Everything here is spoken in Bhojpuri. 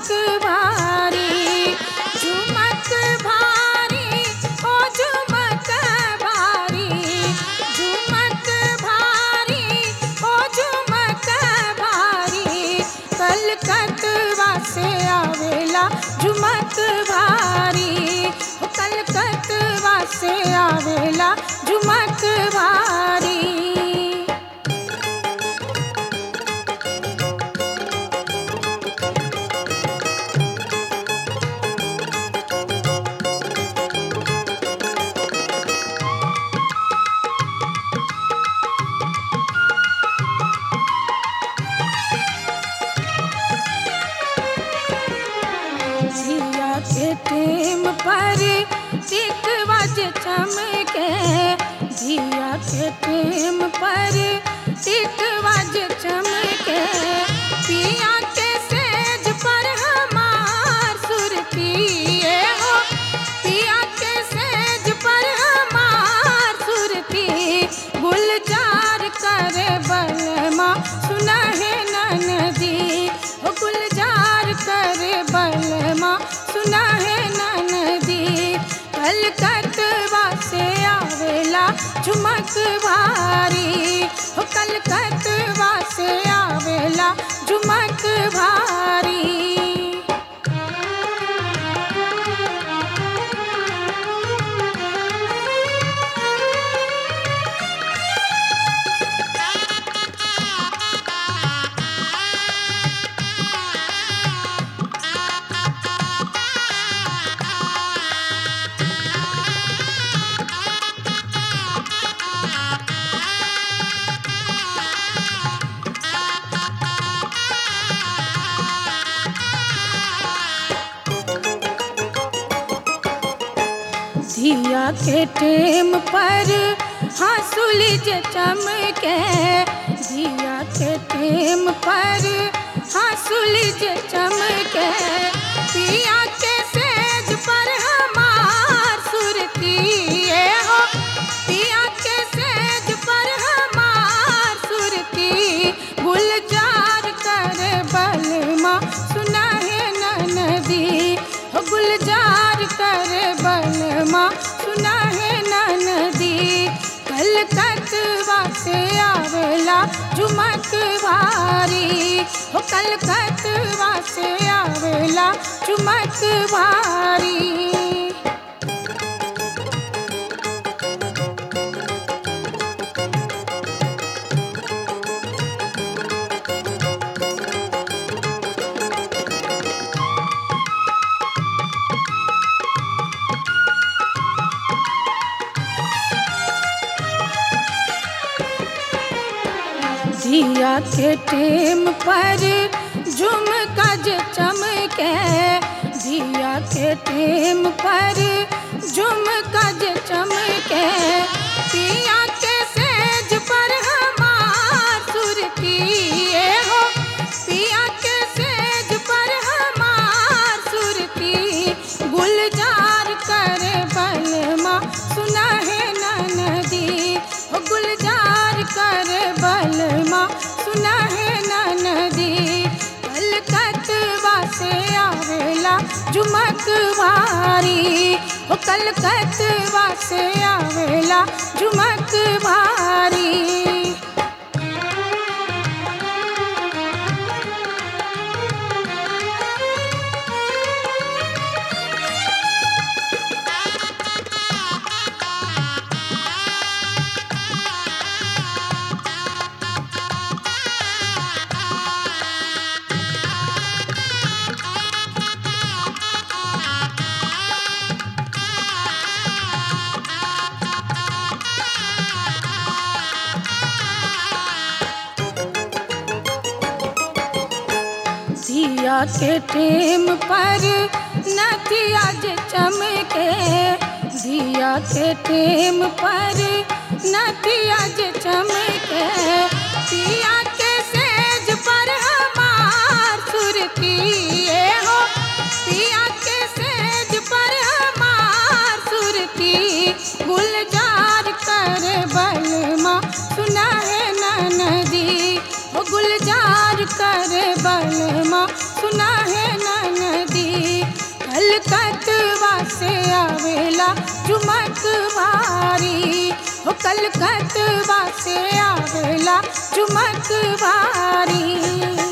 भारी झुमक भारी ओ झुमक भारी झुमक भारी ओ झुमक भारी कलकतवा से आवेला झुमक भारी ओ कलकतवा से आवेला झुमक भारी जिया के टेम पर टिकवा जे चमके जिया के टेम पर टिकवा जे चमके पिया के सेज पर हमार सुरतिए हो पिया के सेज पर हमार सुरती गुलजार करे बलमा सुना है ननदी ओ गुलजार करे बलमा सुना है ननदी कलकतवा से आवेला झुमक भारी हो कलकतवा से आवेला झुमक भारी दिया के टेम पर हंसुल जे चमके दिया के टेम पर हंसुल जे चमके पिया के सेज पर हमार सुरतिए हो पिया के सेज पर हमार सुरती गुलजार कर बलमा सुना है ननदी हो गुलजार कर बलमा सुना है ननदी कलकतवा से आवेला झुमक भारी हो कलकतवा से आवेला झुमक भारी दिया के टेम पर झुमका जे चमके दिया के टेम पर झुमका जे चमके पिया के सेज पर हमार सुरतिए हो पिया के सेज पर हमार सुरती गुलजार करे बलमा सुना है ननदी हो गुलजार करे बलमा सुना है ननदी कलकतवा से आवेला झुमक भारी हो कलकतवा से आवेला झुमक भारी दिया के टेम पर नदिया जे चमके दिया के टेम पर नदिया जे चमके दिया के सेज पर हमार सुरतिए हो पिया के सेज पर हमार सुरती गुलजार कर बलमा सुना है ननदी ओ गुलजार कर बलमा सुना है नन आवेला चुमक भारी हो कलकतवा से आवेला चुमक भारी